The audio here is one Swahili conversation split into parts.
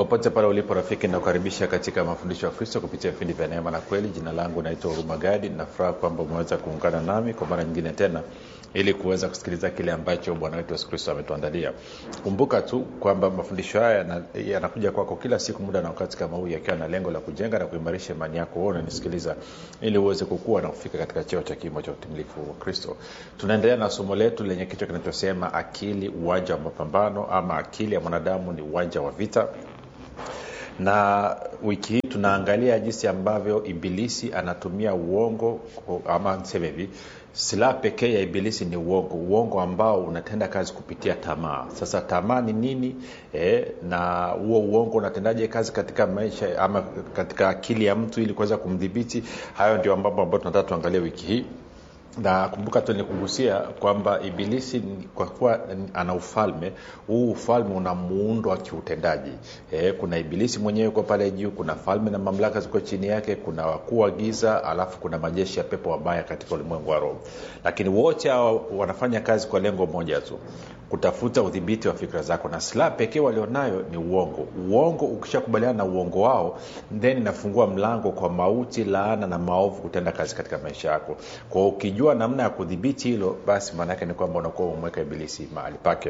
popote pale ulipo rafiki nakukaribisha katika mafundisho ya kristo kupitia vipindi vya neema na kweli jina langu naitwa hurumagadi nafuraha kwamba umeweza kuungana nami kwa mara nyingine tena ili kuweza kusikiliza kile ambacho bwana wetu yesu kristo ametuandalia kumbuka tu kwamba mafundisho haya yanakuja kwako kila siku muda na wakati kama huu yakiwa na lengo la kujenga na kuimarisha imani yako huo unanisikiliza ili uweze kukua na kufika katika cheo cha kimo cha utimilifu wa kristo tunaendelea na somo letu lenye kichwa kinachosema akili uwanja wa mapambano ama akili ya mwanadamu ni uwanja wa vita na wiki hii tunaangalia jinsi ambavyo ibilisi anatumia uongo ama niseme hivi silaha pekee ya ibilisi ni uongo uongo ambao unatenda kazi kupitia tamaa sasa tamaa ni nini e, na huo uongo unatendaje kazi katika maisha ama katika akili ya mtu ili kuweza kumdhibiti hayo ndio mambo ambayo tunataka tuangalie wiki hii na kumbuka tu nikugusia kwamba ibilisi kwa kuwa ana ufalme huu ufalme una muundo wa kiutendaji e, kuna ibilisi mwenyewe uko pale juu kuna falme na mamlaka ziko chini yake kuna wakuu wa giza alafu kuna majeshi ya pepo wabaya katika ulimwengu wa roho lakini wote hao wanafanya kazi kwa lengo moja tu kutafuta udhibiti wa fikra zako na silaha pekee walionayo ni uongo uongo ukishakubaliana na uongo wao then inafungua mlango kwa mauti laana na maovu kutenda kazi katika maisha yako kwao ukijua namna ya kudhibiti hilo basi maanaake ni kwamba unakuwa umeweka ibilisi mahali pake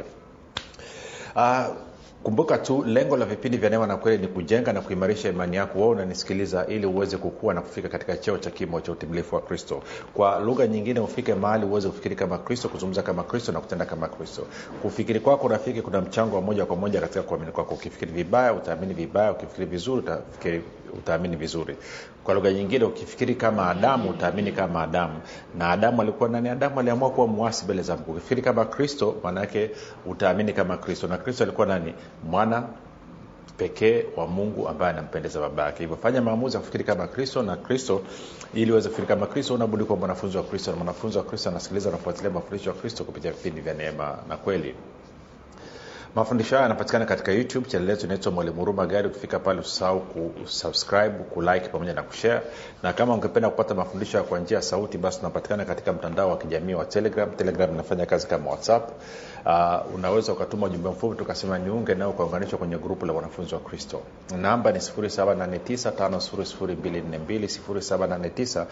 uh, kumbuka tu lengo la vipindi vya neema na kweli ni kujenga na kuimarisha imani yako wao unanisikiliza ili uweze kukua na kufika katika cheo cha kimo cha utimilifu wa kristo kwa lugha nyingine ufike mahali uweze kufikiri kama kristo kuzungumza kama kristo na kutenda kama kristo kufikiri kwako rafiki kuna mchango wa moja kwa moja katika kuamini kwako ukifikiri vibaya utaamini vibaya ukifikiri vizuri utafikiri utaamini vizuri kwa lugha nyingine ukifikiri kama adamu utaamini kama adamu na adamu alikuwa nani adamu aliamua kuwa mwasi mbele za mungu ukifikiri kama kristo maanaake utaamini kama kristo na kristo alikuwa nani mwana pekee wa mungu ambaye anampendeza baba yake hivyo fanya maamuzi ya kufikiri kama kristo na kristo ili uweze kufikiri kama kristo unabudi kuwa mwanafunzi wa kristo na mwanafunzi wa kristo anasikiliza nafuatilia mafundisho ya kristo kupitia vipindi vya neema na kweli mafundisho haya yanapatikana katika youtube chanel yetu inaitwa mwalimu huruma gari ukifika pale usisahau kusubscribe kulike pamoja na kushare na kama ungependa kupata mafundisho kwa njia ya sauti basi tunapatikana katika mtandao wa kijamii wa telegram telegram inafanya kazi kama whatsapp uh, unaweza ukatuma ujumbe mfupi tukasema niunge nao ukaunganishwa kwenye grupu la wanafunzi wa kristo namba ni 789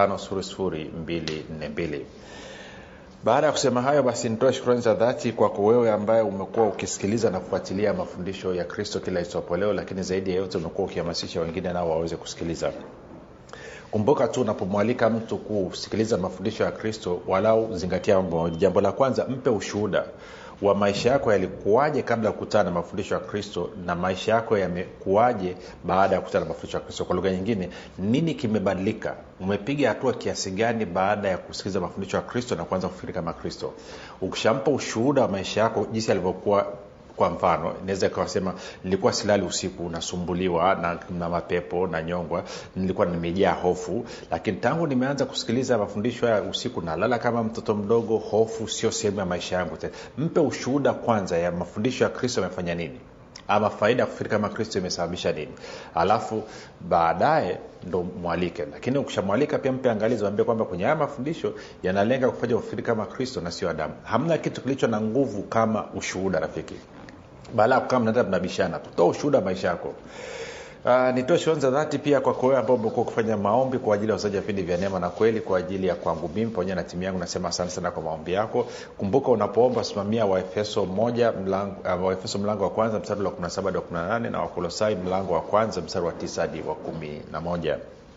5242 baada ya kusema hayo basi nitoe shukrani za dhati kwako wewe ambaye umekuwa ukisikiliza na kufuatilia mafundisho ya kristo kila itwapo leo lakini zaidi ya yote umekuwa ukihamasisha wengine nao waweze kusikiliza kumbuka tu unapomwalika mtu kusikiliza mafundisho ya kristo walau zingatia mambo mawili jambo la kwanza mpe ushuhuda wa maisha yako yalikuwaje kabla ya kukutana na mafundisho ya kristo na maisha yako yamekuwaje baada ya kukutana na mafundisho ya kristo kwa lugha nyingine nini kimebadilika umepiga hatua kiasi gani baada ya kusikiliza mafundisho ya kristo na kuanza kufikiri kama kristo ukishampa ushuhuda wa maisha yako jinsi alivyokuwa kwa mfano inaweza ikawasema nilikuwa silali usiku nasumbuliwa na, na mapepo na nyongwa nilikuwa nimejaa hofu lakini tangu nimeanza kusikiliza mafundisho ya usiku nalala kama mtoto mdogo hofu sio sehemu ya maisha yangu tena mpe ushuhuda kwanza ya mafundisho ya kristo yamefanya nini ama faida ya kufikiri kama kristo imesababisha nini alafu baadaye ndo mwalike lakini ukishamwalika pia mpe angalizi ambie kwamba kwenye haya mafundisho yanalenga kufanya ufikiri kama kristo na sio adamu hamna kitu kilicho na nguvu kama ushuhuda rafiki baada ya kukaa mnaenda mnabishana toa ushuhuda wa maisha yako Uh, nitoe shukrani za dhati pia kwako wewe ambao umekuwa ukifanya maombi kwa ajili ya usaji wa vipindi vya neema na kweli kwa ajili ya kwangu mimi pamoja na timu yangu nasema asante sana kwa maombi yako kumbuka unapoomba simamia waefeso moja mlango, uh, waefeso mlango wa kwanza mstari wa 17 hadi wa 18 na wakolosai mlango wa kwanza mstari wa 9 hadi wa 11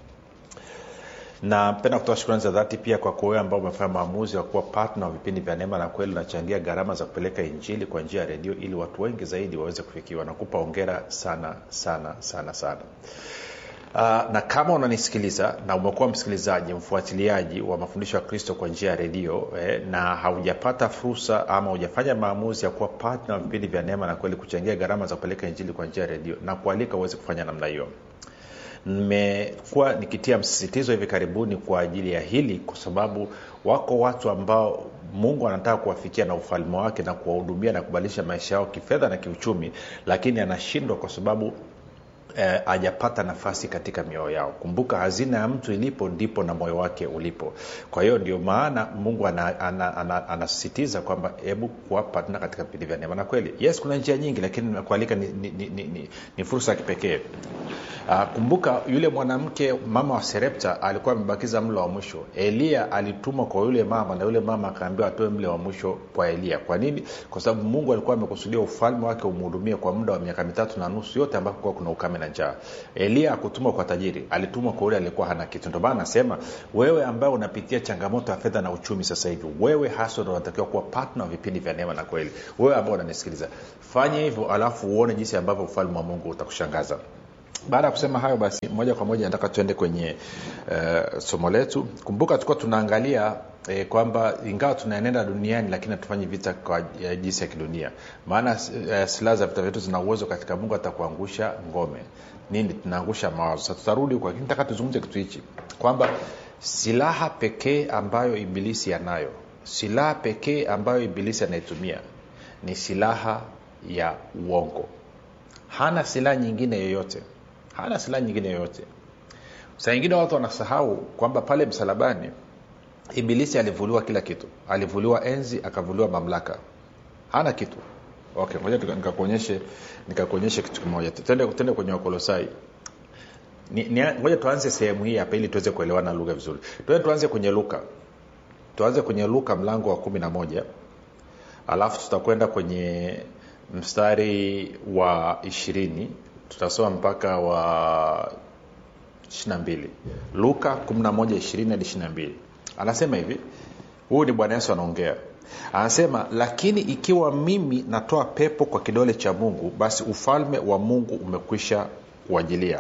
napenda kutoa shukrani za dhati pia kwako wewe ambao umefanya maamuzi wa kuwa patna wa vipindi vya neema na kweli unachangia gharama za kupeleka injili kwa njia ya redio ili watu wengi zaidi waweze kufikiwa nakupa ongera sana sana sana sana Uh, na kama unanisikiliza na umekuwa msikilizaji mfuatiliaji wa mafundisho ya kristo kwa njia ya redio eh, na haujapata fursa ama hujafanya maamuzi ya kuwa patna wa vipindi vya neema na kweli kuchangia gharama za kupeleka injili kwa njia ya redio na kualika uweze kufanya namna hiyo nimekuwa nikitia msisitizo hivi karibuni kwa ajili ya hili kwa sababu wako watu ambao mungu anataka kuwafikia na ufalme wake na kuwahudumia na kubadilisha maisha yao kifedha na kiuchumi lakini anashindwa kwa sababu hajapata eh, nafasi katika mioyo yao kumbuka hazina ya mtu ilipo ndipo na moyo wake ulipo kwa hiyo ndio maana mungu anasisitiza ana, ana, ana, ana kwamba hebu kuwapa tena katika vipindi vya neema na kweli yes kuna njia nyingi lakini kualika ni, ni, ni, ni, ni, ni fursa ya kipekee Uh, kumbuka yule mwanamke mama wa serepta alikuwa amebakiza mlo wa mwisho eliya alitumwa kwa yule mama na yule mama akaambiwa atoe mle wa mwisho kwa eliya kwa nini kwa sababu mungu alikuwa amekusudia ufalme wake umhudumie kwa muda wa miaka mitatu na nusu yote ambapo kuwa kuna ukame na njaa eliya akutumwa kwa tajiri alitumwa kwa yule alikuwa hana kitu ndio maana anasema wewe ambaye unapitia changamoto ya fedha na uchumi sasa hivi wewe hasa ndo unatakiwa kuwa partner wa vipindi vya neema na kweli wewe ambao unanisikiliza fanya hivyo alafu uone jinsi ambavyo ufalme wa mungu utakushangaza baada ya kusema hayo basi moja kwa moja nataka tuende kwenye uh, somo letu kumbuka tulikuwa tunaangalia e, kwamba ingawa tunaenenda duniani lakini hatufanyi vita kwa uh, jinsi ya kidunia maana uh, silaha za vita vyetu zina uwezo katika mungu atakuangusha ngome nini tunaangusha mawazo sasa tutarudi huko lakini nataka tuzungumze kitu hichi kwamba silaha pekee ambayo ibilisi anayo silaha pekee ambayo ibilisi anaitumia ni silaha ya uongo hana silaha nyingine yoyote hana silaha nyingine yoyote saa ingine watu wanasahau kwamba pale msalabani ibilisi alivuliwa kila kitu alivuliwa enzi akavuliwa mamlaka hana kitu okay ngoja nikakuonyeshe nikakuonyeshe kitu kimoja tende, tende kwenye wakolosai ngoja tuanze sehemu hii hapa ili tuweze kuelewana lugha vizuri tuende tuanze kwenye luka tuanze kwenye luka mlango wa kumi na moja alafu tutakwenda kwenye mstari wa ishirini tutasoma mpaka wa 22 luka 11 hadi 22 anasema hivi huyu ni bwana yesu anaongea anasema lakini ikiwa mimi natoa pepo kwa kidole cha mungu basi ufalme wa mungu umekwisha kuajilia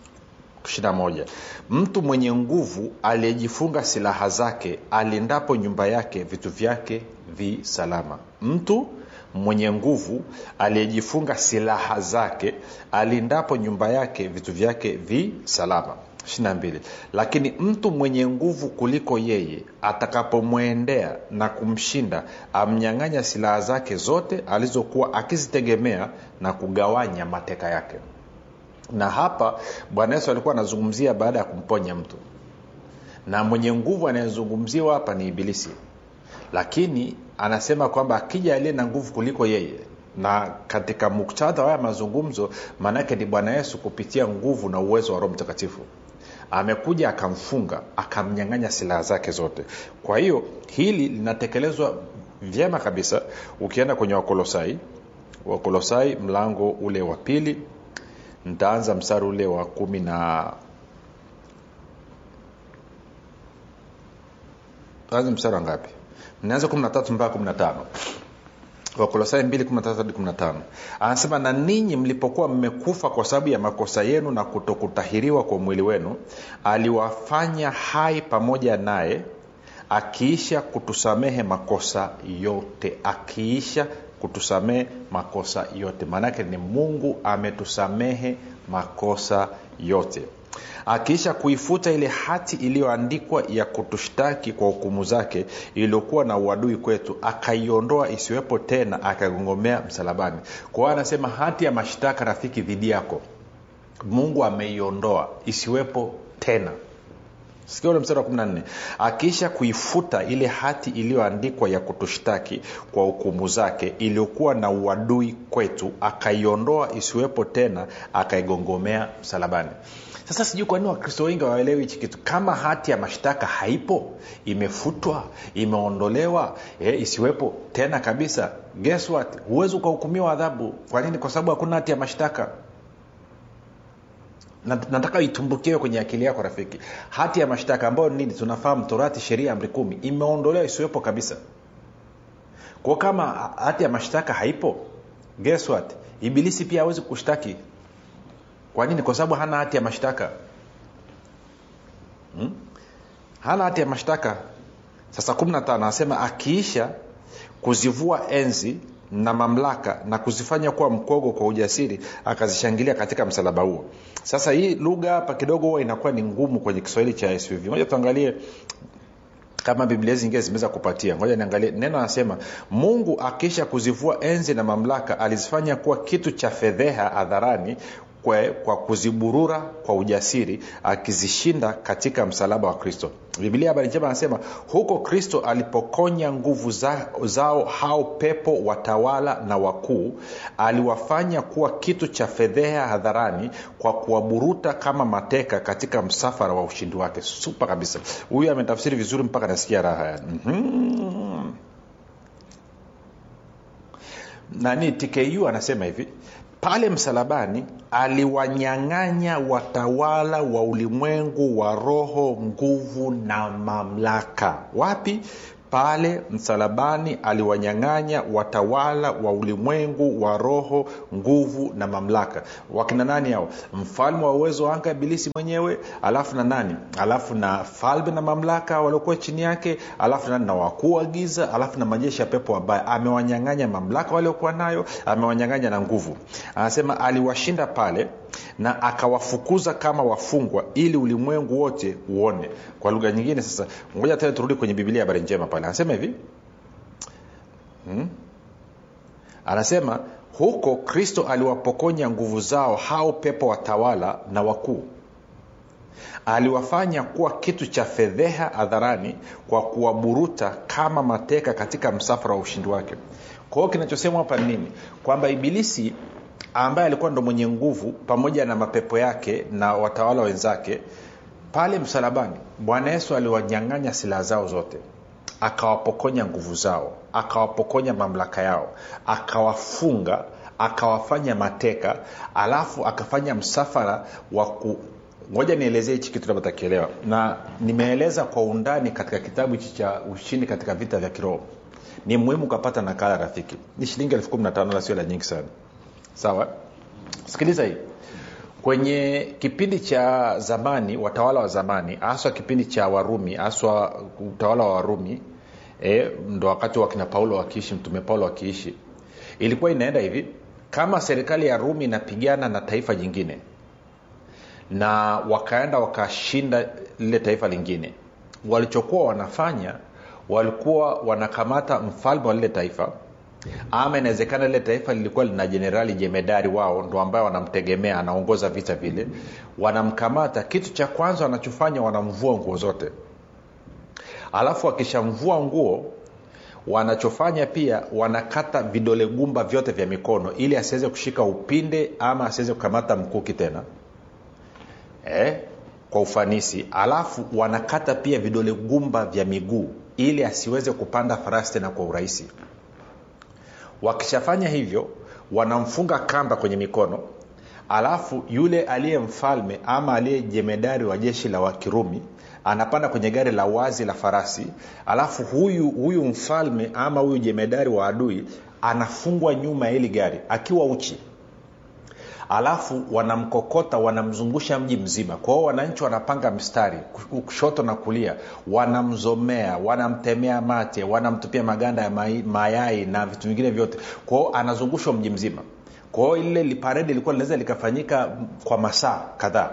21 mtu mwenye nguvu aliyejifunga silaha zake alindapo nyumba yake vitu vyake vi salama mtu mwenye nguvu aliyejifunga silaha zake alindapo nyumba yake vitu vyake vi salama 22 lakini mtu mwenye nguvu kuliko yeye atakapomwendea na kumshinda amnyang'anya silaha zake zote alizokuwa akizitegemea na kugawanya mateka yake na hapa bwana yesu alikuwa anazungumzia baada ya kumponya mtu na mwenye nguvu anayezungumziwa hapa ni ibilisi lakini anasema kwamba akija aliye na nguvu kuliko yeye na katika muktadha wa haya mazungumzo maanaake ni bwana yesu kupitia nguvu na uwezo wa roho mtakatifu amekuja akamfunga akamnyang'anya silaha zake zote kwa hiyo hili linatekelezwa vyema kabisa ukienda kwenye wakolosai wakolosai mlango ule wa pili ntaanza mstari ule wa kumi na tuanze mstari wa ngapi naanza 13 mpaka 15 wakolosai 2 anasema na ninyi mlipokuwa mmekufa kwa sababu ya makosa yenu na kutokutahiriwa kwa mwili wenu aliwafanya hai pamoja naye akiisha kutusamehe makosa yote akiisha kutusamehe makosa yote maanake ni mungu ametusamehe makosa yote akiisha kuifuta ile hati iliyoandikwa ya kutushtaki kwa hukumu zake iliyokuwa na uadui kwetu akaiondoa isiwepo tena akagongomea msalabani kwa hiyo anasema hati ya mashtaka rafiki dhidi yako mungu ameiondoa isiwepo tena sikia ule mstari wa 14 akiisha kuifuta ile hati iliyoandikwa ya kutushtaki kwa hukumu zake iliyokuwa na uadui kwetu akaiondoa isiwepo tena akaigongomea msalabani sasa sijui kwa nini wakristo wengi waelewi hichi kitu kama hati ya mashtaka haipo imefutwa imeondolewa e, isiwepo tena kabisa guess what huwezi ukahukumiwa adhabu kwa nini kwa sababu hakuna hati ya mashtaka nataka itumbukiwe kwenye akili yako rafiki hati ya mashtaka ambayo nini tunafahamu torati sheria amri kumi imeondolewa isiwepo kabisa kwa kama hati ya mashtaka haipo guess what ibilisi pia hawezi kushtaki kwa nini kwa sababu hana hati ya mashtaka hmm? hana hati ya mashtaka sasa 15 anasema akiisha kuzivua enzi na mamlaka na kuzifanya kuwa mkogo kwa ujasiri akazishangilia katika msalaba huo sasa hii lugha hapa kidogo huwa inakuwa ni ngumu kwenye kiswahili cha suv moja tuangalie kama biblia zingine zimeweza kupatia ngoja niangalie neno anasema mungu akiisha kuzivua enzi na mamlaka alizifanya kuwa kitu cha fedheha hadharani kwa, kwa kuziburura kwa ujasiri akizishinda katika msalaba wa kristo bibilia habari njema anasema huko kristo alipokonya nguvu za, zao hao pepo watawala na wakuu aliwafanya kuwa kitu cha fedheha hadharani kwa kuwaburuta kama mateka katika msafara wa ushindi wake supa kabisa huyu ametafsiri vizuri mpaka nasikia raha yani mm-hmm. nani tku anasema hivi pale msalabani aliwanyang'anya watawala wa ulimwengu wa roho nguvu na mamlaka wapi pale msalabani aliwanyang'anya watawala wa ulimwengu wa roho nguvu na mamlaka wakina nani hao mfalme wa uwezo wa anga ibilisi mwenyewe alafu na nani alafu na falme na mamlaka waliokuwa chini yake alafu nani na wakuu wa giza alafu na majeshi ya pepo wabaya amewanyang'anya mamlaka waliokuwa nayo amewanyang'anya na nguvu anasema aliwashinda pale na akawafukuza kama wafungwa ili ulimwengu wote uone kwa lugha nyingine sasa ngoja tena turudi kwenye bibilia habari njema pale anasema hivi hmm? anasema huko kristo aliwapokonya nguvu zao hao pepo watawala na wakuu aliwafanya kuwa kitu cha fedheha hadharani kwa kuwaburuta kama mateka katika msafara wa ushindi wake kwa hiyo kinachosemwa hapa nini kwamba ibilisi ambaye alikuwa ndo mwenye nguvu pamoja na mapepo yake na watawala wenzake pale msalabani bwana yesu aliwanyang'anya silaha zao zote akawapokonya nguvu zao akawapokonya mamlaka yao akawafunga akawafanya mateka alafu akafanya msafara wa ku ngoja nielezee hichi kitu labda takielewa na nimeeleza kwa undani katika kitabu hichi cha ushindi katika vita vya kiroho ni muhimu ukapata nakala rafiki ni shilingi elfu kumi na tano la sio la nyingi sana sawa sikiliza hii kwenye kipindi cha zamani watawala wa zamani haswa kipindi cha warumi haswa utawala wa warumi e, ndo wakati wakina paulo wakiishi mtume paulo wakiishi ilikuwa inaenda hivi kama serikali ya rumi inapigana na taifa jingine na wakaenda wakashinda lile taifa lingine walichokuwa wanafanya walikuwa wanakamata mfalme wa lile taifa ama inawezekana lile taifa lilikuwa lina jenerali jemedari wao ndo ambaye wanamtegemea anaongoza vita vile wanamkamata kitu cha kwanza wanachofanya wanamvua nguo zote alafu wakishamvua nguo wanachofanya pia wanakata vidole gumba vyote vya mikono ili asiweze kushika upinde ama asiweze kukamata mkuki tena eh, kwa ufanisi alafu wanakata pia vidole gumba vya miguu ili asiweze kupanda farasi tena kwa urahisi wakishafanya hivyo wanamfunga kamba kwenye mikono alafu yule aliye mfalme ama aliye jemedari wa jeshi la wakirumi anapanda kwenye gari la wazi la farasi alafu huyu huyu mfalme ama huyu jemedari wa adui anafungwa nyuma ya hili gari akiwa uchi alafu wanamkokota wanamzungusha mji mzima kwa hiyo wananchi wanapanga mstari kushoto na kulia wanamzomea wanamtemea mate wanamtupia maganda ya mai, mayai na vitu vingine vyote kwa hiyo anazungushwa mji mzima kwa hiyo lile paredi lilikuwa linaweza likafanyika kwa masaa kadhaa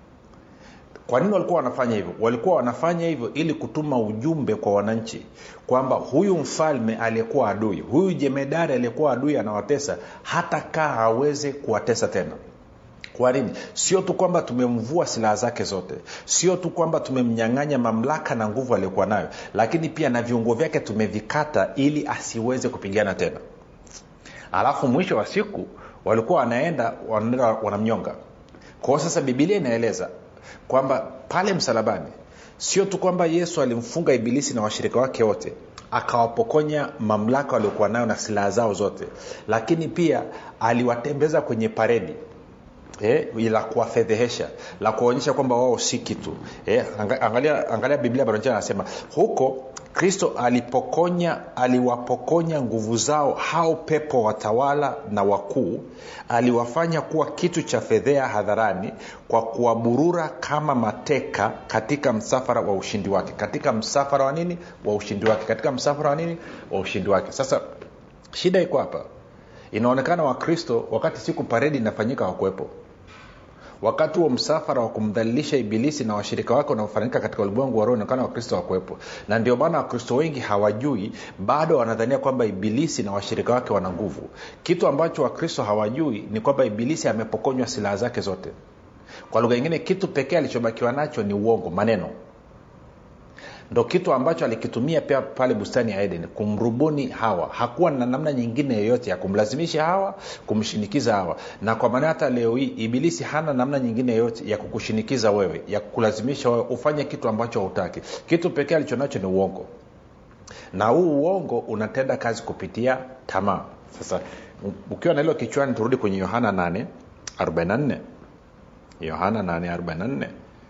kwa nini walikuwa wanafanya hivyo walikuwa wanafanya hivyo ili kutuma ujumbe kwa wananchi kwamba huyu mfalme aliyekuwa adui huyu jemedari aliyekuwa adui anawatesa hata kaa aweze kuwatesa tena kwa nini sio tu kwamba tumemvua silaha zake zote sio tu kwamba tumemnyang'anya mamlaka na nguvu aliyokuwa nayo lakini pia na viungo vyake tumevikata ili asiweze kupigana tena alafu mwisho wa siku walikuwa wanaenda wanaenda wanamnyonga kwao sasa bibilia inaeleza kwamba pale msalabani sio tu kwamba yesu alimfunga ibilisi na washirika wake wote akawapokonya mamlaka waliokuwa nayo na silaha zao zote lakini pia aliwatembeza kwenye paredi eh, la kuwafedhehesha la kuwaonyesha kwamba wao si kitu eh, angalia, angalia biblia baronjana anasema huko kristo alipokonya aliwapokonya nguvu zao hao pepo watawala na wakuu aliwafanya kuwa kitu cha fedhea hadharani kwa kuwaburura kama mateka katika msafara wa ushindi wake katika msafara wa nini wa ushindi wake katika msafara wa nini wa ushindi wake sasa shida iko hapa inaonekana wakristo wakati siku paredi inafanyika wakuwepo wakati huo msafara wa kumdhalilisha ibilisi na washirika wake wanaofanyika katika ulimwengu wa roho inaonekana wakristo wakuwepo na ndio maana wakristo wengi hawajui bado wanadhania kwamba ibilisi na washirika wake wana nguvu kitu ambacho wakristo hawajui ni kwamba ibilisi amepokonywa silaha zake zote kwa lugha nyingine kitu pekee alichobakiwa nacho ni uongo maneno ndo kitu ambacho alikitumia pia pale bustani ya eden kumrubuni hawa hakuwa na namna nyingine yoyote ya kumlazimisha hawa kumshinikiza hawa na kwa maana hata leo hii ibilisi hana namna nyingine yoyote ya kukushinikiza wewe ya kukulazimisha wewe ufanye kitu ambacho hautaki kitu pekee alichonacho ni uongo na huu uongo unatenda kazi kupitia tamaa sasa ukiwa na hilo kichwani turudi kwenye yohana 8 44 yohana 8 44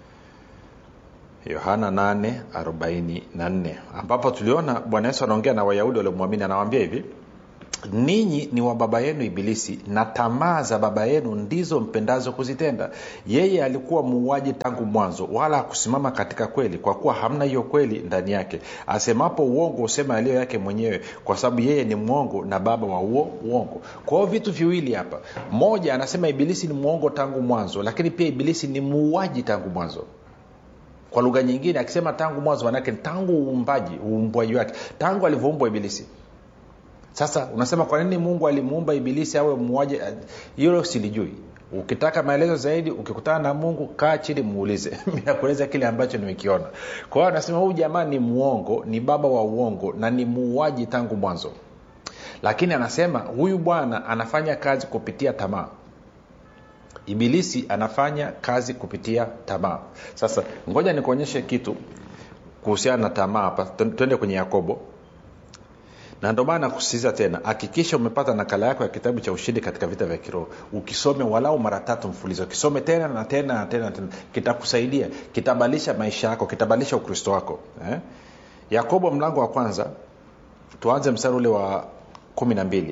yohana 844 ambapo tuliona bwana yesu anaongea na wayahudi waliomwamini anawambia hivi ninyi ni wa baba yenu ibilisi na tamaa za baba yenu ndizo mpendazo kuzitenda yeye alikuwa muuaji tangu mwanzo wala hakusimama katika kweli kwa kuwa hamna hiyo kweli ndani yake asemapo uongo husema yaliyo yake mwenyewe kwa sababu yeye ni mwongo na baba wa huo uongo kwa hiyo vitu viwili hapa moja anasema ibilisi ni mwongo tangu mwanzo lakini pia ibilisi ni muuaji tangu mwanzo kwa lugha nyingine akisema tangu mwanzo manake tangu uumbaji uumbwaji wake tangu alivyoumbwa ibilisi sasa unasema kwa nini mungu alimuumba ibilisi awe muuaji hilo silijui ukitaka maelezo zaidi ukikutana na mungu kaa chini muulize nakueleza kile ambacho nimekiona kwa hiyo anasema huyu jamaa ni mwongo ni baba wa uongo na ni muuaji tangu mwanzo lakini anasema huyu bwana anafanya kazi kupitia tamaa ibilisi anafanya kazi kupitia tamaa sasa ngoja nikuonyeshe kitu kuhusiana na tamaa hapa twende kwenye yakobo na ndio maana nakusisitiza tena hakikisha umepata nakala yako ya kitabu cha ushindi katika vita vya kiroho ukisome walau mara tatu mfulizo kisome tena na tena na tena, na tena. kitakusaidia kitabadilisha maisha yako kitabadilisha ukristo wako eh? yakobo mlango wa kwanza tuanze mstari ule wa kumi na mbili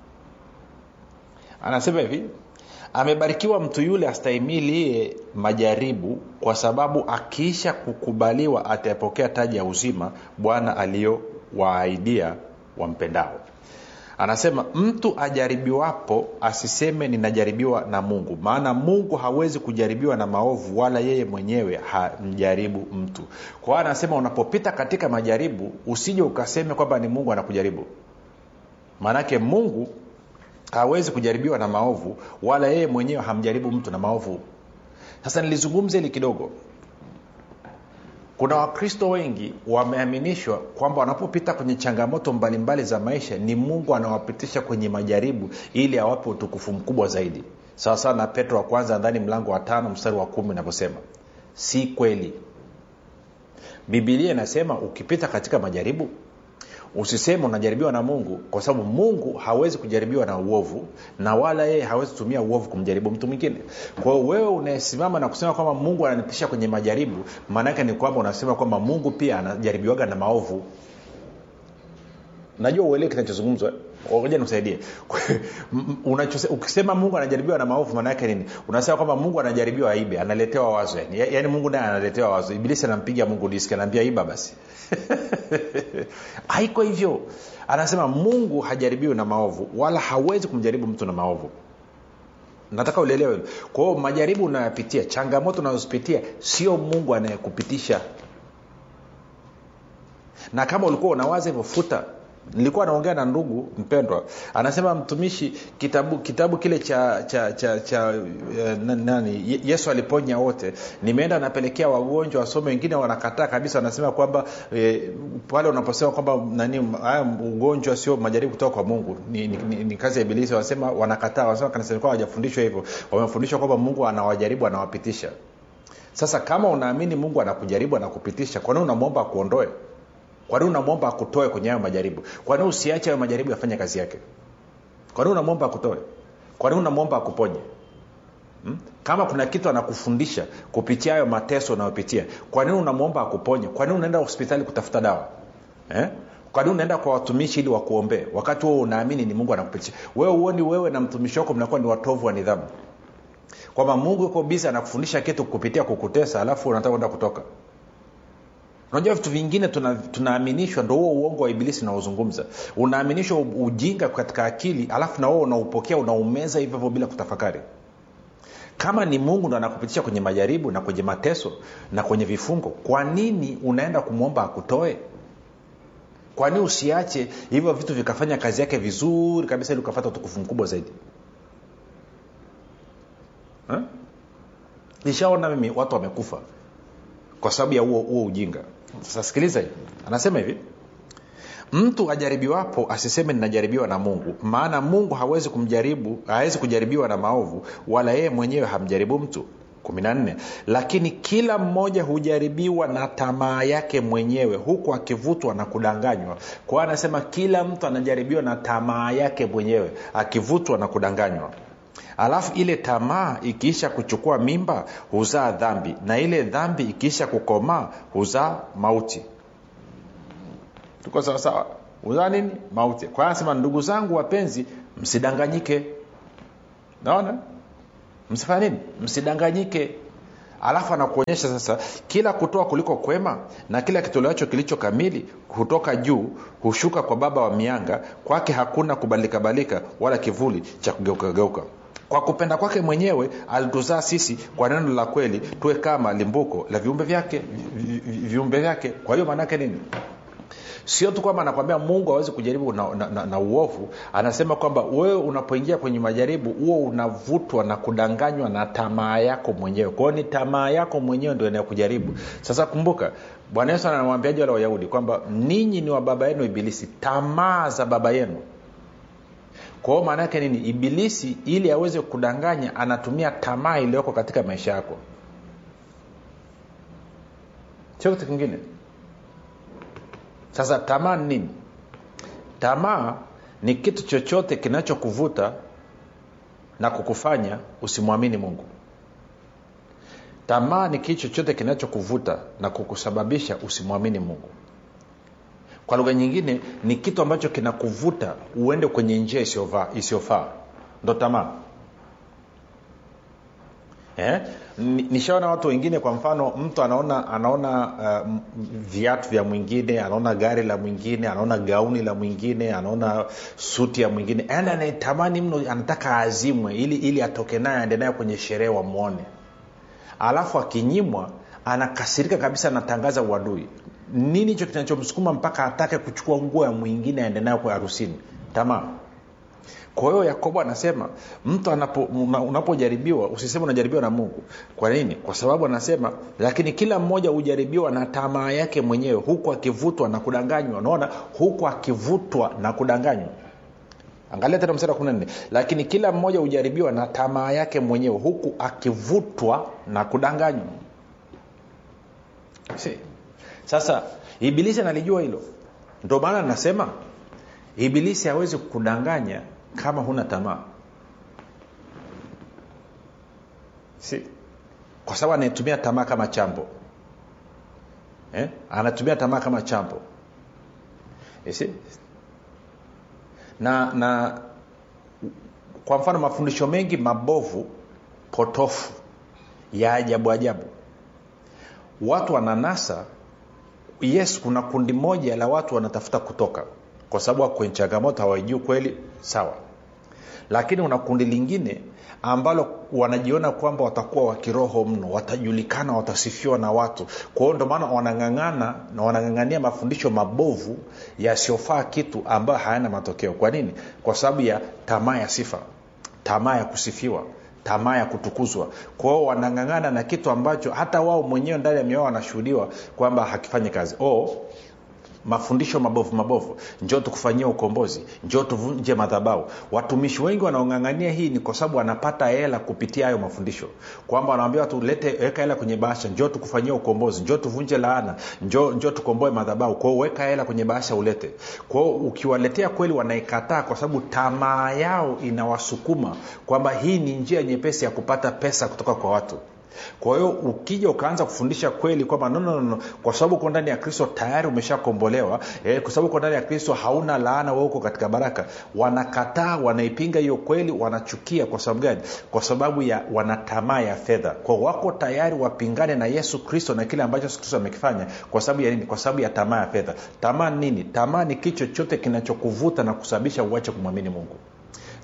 anasema hivi amebarikiwa mtu yule astahimilie majaribu kwa sababu akiisha kukubaliwa atayapokea taji ya uzima bwana aliyowaahidia wampendao anasema mtu ajaribiwapo asiseme ninajaribiwa na mungu maana mungu hawezi kujaribiwa na maovu wala yeye mwenyewe hamjaribu mtu kwa hiyo anasema unapopita katika majaribu usije ukaseme kwamba ni mungu anakujaribu maanake mungu hawezi kujaribiwa na maovu wala yeye mwenyewe hamjaribu mtu na maovu sasa nilizungumza hili kidogo kuna wakristo wengi wameaminishwa kwamba wanapopita kwenye changamoto mbalimbali mbali za maisha ni mungu anawapitisha kwenye majaribu ili awape utukufu mkubwa zaidi sawasawa na petro wa kwanza ndani mlango wa tano mstari wa kumi inavyosema si kweli bibilia inasema ukipita katika majaribu usiseme unajaribiwa na mungu kwa sababu mungu hawezi kujaribiwa na uovu na wala yeye hawezi kutumia uovu kumjaribu mtu mwingine kwa hiyo wewe unayesimama na kusema kwamba mungu ananipisha kwenye majaribu maanaake ni kwamba unasema kwamba mungu pia anajaribiwaga na maovu najua uelewe kinachozungumzwa ngoja nikusaidie ukisema mungu anajaribiwa na maovu maana yake nini unasema kwamba mungu anajaribiwa aibe analetewa wazo yani, yaani mungu naye analetewa wazo ibilisi anampiga mungu diski anaambia iba basi haiko hivyo anasema mungu hajaribiwi na maovu wala hawezi kumjaribu mtu na maovu nataka ulielewe kwa hiyo majaribu unayopitia changamoto unazozipitia sio mungu anayekupitisha na kama ulikuwa unawaza hivyo futa nilikuwa naongea na ndugu mpendwa anasema mtumishi kitabu kitabu kile cha cha cha, cha uh, nani yesu aliponya wote nimeenda napelekea wagonjwa wasome wengine wanakataa kabisa wanasema kwamba eh, pale unaposema kwamba nani haya ugonjwa sio majaribu kutoka kwa mungu ni, ni, ni, ni kazi ya ibilisi wanasema wanakataa wanasema kanisa likuwa hawajafundishwa hivyo wamefundishwa kwamba mungu anawajaribu anawapitisha sasa kama unaamini mungu anakujaribu anakupitisha kwa nini unamwomba akuondoe kwa nini unamwomba akutoe kwenye hayo majaribu kwa nini usiache hayo majaribu yafanye kazi yake kwa nini unamwomba akutoe kwa nini unamwomba akuponye hmm? kama kuna kitu anakufundisha kupitia hayo mateso unayopitia kwa nini unamwomba akuponye kwa nini unaenda hospitali kutafuta dawa eh? kwa nini unaenda kwa watumishi ili wakuombee wakati huo unaamini ni mungu anakupitisha wewe uoni wewe na mtumishi wako mnakuwa ni watovu wa nidhamu kwamba mungu yuko bizi anakufundisha kitu kupitia kukutesa alafu unataka kwenda kutoka unajua vitu vingine tunaaminishwa tuna ndo huo uongo wa ibilisi unaozungumza unaaminishwa ujinga katika akili alafu na wewe unaupokea unaumeza hivyo hivyo bila kutafakari kama ni mungu ndo anakupitisha kwenye majaribu na kwenye mateso na kwenye vifungo kwa nini unaenda kumwomba akutoe kwa nini usiache hivyo vitu vikafanya kazi yake vizuri kabisa ili ukapata utukufu mkubwa zaidi Ha? nishaona mimi watu wamekufa kwa sababu ya huo huo ujinga sasa sikiliza hivi anasema hivi mtu ajaribiwapo asiseme ninajaribiwa na mungu maana mungu hawezi kumjaribu hawezi kujaribiwa na maovu wala yeye mwenyewe hamjaribu mtu 14 lakini kila mmoja hujaribiwa na tamaa yake mwenyewe huku akivutwa na kudanganywa kwa hiyo anasema kila mtu anajaribiwa na tamaa yake mwenyewe akivutwa na kudanganywa alafu ile tamaa ikiisha kuchukua mimba huzaa dhambi na ile dhambi ikiisha kukomaa huzaa mauti tuko sawasawa huzaa nini mauti kwa hiyo anasema ndugu zangu wapenzi msidanganyike naona msifanya nini msidanganyike alafu anakuonyesha sasa kila kutoa kuliko kwema na kila kitolewacho kilicho kamili hutoka juu hushuka kwa baba wa mianga kwake hakuna kubadilikabalika wala kivuli cha kugeukageuka kwa kupenda kwake mwenyewe alituzaa sisi kwa neno la kweli tuwe kama limbuko la viumbe vyake vi- vi- viumbe vyake kwa hiyo maanaake nini sio tu kwamba anakwambia mungu awezi kujaribu na, na, na, na uovu anasema kwamba wewe unapoingia kwenye majaribu huo unavutwa na kudanganywa na tamaa yako mwenyewe kwao ni tamaa yako mwenyewe ndio inayokujaribu sasa kumbuka bwana yesu anamwambiaji wale wayahudi kwamba ninyi ni wa baba yenu ibilisi tamaa za baba yenu kwa hiyo maana yake nini ibilisi ili aweze kudanganya anatumia tamaa iliyoko katika maisha yako sio kitu kingine sasa tamaa ni nini tamaa ni kitu chochote kinachokuvuta na kukufanya usimwamini mungu tamaa ni kitu chochote kinachokuvuta na kukusababisha usimwamini mungu kwa lugha nyingine ni kitu ambacho kinakuvuta uende kwenye njia isiyofaa isiyofaa ndo tamaa eh? Ni- nishaona watu wengine kwa mfano mtu anaona anaona uh, m- viatu vya mwingine anaona gari la mwingine anaona gauni la mwingine anaona suti ya mwingine yaani anaitamani mno anataka azimwe ili ili atoke naye aende naye kwenye sherehe wamwone alafu akinyimwa anakasirika kabisa anatangaza uadui nini hicho kinachomsukuma mpaka atake kuchukua nguo ya mwingine aende nayo kwa harusini tamaa kwa hiyo yakobo anasema mtu anapo, una- unapojaribiwa usiseme unajaribiwa na mungu kwa nini kwa sababu anasema lakini kila mmoja hujaribiwa na tamaa yake mwenyewe huku akivutwa na kudanganywa unaona huku akivutwa na kudanganywa angalia tena mstari wa 14 lakini kila mmoja hujaribiwa na tamaa yake mwenyewe huku akivutwa na kudanganywa Si. sasa ibilisi analijua hilo ndio maana nasema ibilisi hawezi kudanganya kama huna tamaa si kwa sababu anaitumia tamaa kama chambo eh? anatumia tamaa kama chambo You see? na na kwa mfano mafundisho mengi mabovu potofu ya ajabu ajabu watu wananasa yes kuna kundi moja la watu wanatafuta kutoka kwa sababu wako kwenye changamoto hawaijui kweli sawa lakini una kundi lingine ambalo wanajiona kwamba watakuwa wa kiroho mno watajulikana watasifiwa na watu kwa hiyo ndio maana wanang'ang'ana na wanang'ang'ania mafundisho mabovu yasiyofaa kitu ambayo hayana matokeo kwa nini kwa sababu ya tamaa ya sifa tamaa ya kusifiwa tamaa ya kutukuzwa kwa hiyo wanang'ang'ana na kitu ambacho hata wao mwenyewe ndani ya mioyo wanashuhudiwa kwamba hakifanyi kazi o mafundisho mabovu mabovu njoo tukufanyia ukombozi njoo tuvunje madhabau watumishi wengi wanaong'ang'ania hii ni kwa sababu wanapata hela kupitia hayo mafundisho kwamba wanawambia watu lete weka hela kwenye bahasha njoo tukufanyia ukombozi njoo tuvunje laana njoo, njoo tukomboe madhabau kwao weka hela kwenye bahasha ulete kwao ukiwaletea kweli wanaikataa kwa sababu tamaa yao inawasukuma kwamba hii ni njia nyepesi ya kupata pesa kutoka kwa watu kwa hiyo ukija ukaanza kufundisha kweli kwamba no, no, no, kwa sababu uko ndani ya kristo tayari umeshakombolewa eh, kwa sababu uko ndani ya kristo hauna laana we uko katika baraka wanakataa wanaipinga hiyo kweli wanachukia kwa sababu gani kwa sababu ya wana tamaa ya fedha kwa wako tayari wapingane na yesu kristo na kile ambacho yesu kristo amekifanya kwa sababu ya nini kwa sababu ya tamaa ya fedha tamaa nini tamaa ni kitu chochote kinachokuvuta na kusababisha uache kumwamini mungu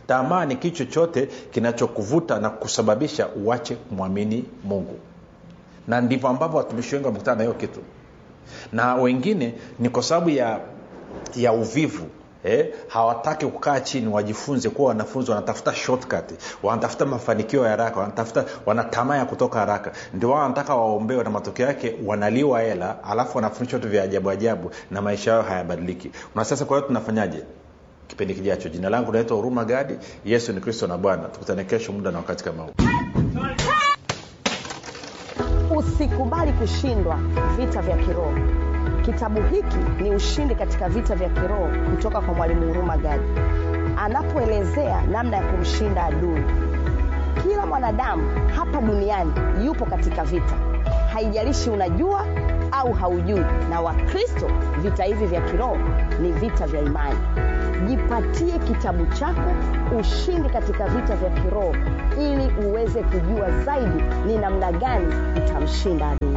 tamaa ni kitu chochote kinachokuvuta na kusababisha uache kumwamini mungu na ndivyo ambavyo watumishi wengi wamekutana na hiyo kitu na wengine ni kwa sababu ya ya uvivu Eh, hawataki kukaa chini wajifunze kuwa wanafunzi wanatafuta shortcut wanatafuta mafanikio ya haraka wanatafuta wanatamaa ya kutoka haraka ndio wao wanataka waombewe na matokeo yake wanaliwa hela alafu wanafundishwa vitu vya ajabu ajabu na maisha yao hayabadiliki na sasa kwa hiyo tunafanyaje kipindi kijacho jina langu naitwa huruma gadi yesu ni kristo na bwana tukutane kesho muda na wakati kama huu usikubali kushindwa vita vya kiroho kitabu hiki ni ushindi katika vita vya kiroho kutoka kwa mwalimu huruma gadi anapoelezea namna ya kumshinda adui kila mwanadamu hapa duniani yupo katika vita haijalishi unajua au haujui na wakristo vita hivi vya kiroho ni vita vya imani jipatie kitabu chako ushindi katika vita vya kiroho ili uweze kujua zaidi ni namna gani utamshinda adui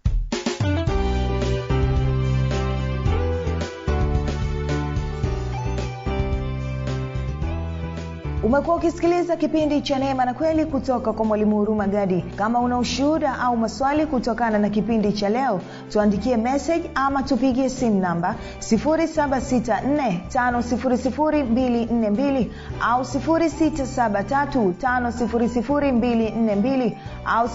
umekuwa ukisikiliza kipindi cha neema na kweli kutoka kwa mwalimu huruma gadi kama una ushuhuda au maswali kutokana na kipindi cha leo tuandikie message ama tupigie simu namba 7645242 au 6735242 au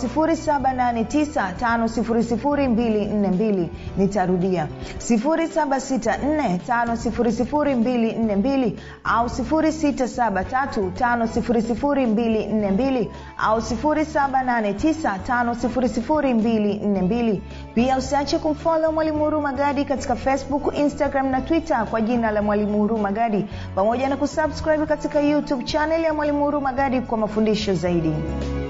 7895242 nitarudia 7645242 au 673 5242 au 7895242 pia usiache kumfolo mwalimu huruma gadi katika facebook instagram na twitter kwa jina la mwalimu huruma gadi pamoja na kusubscribe katika youtube chanel ya mwalimu huruma gadi kwa mafundisho zaidi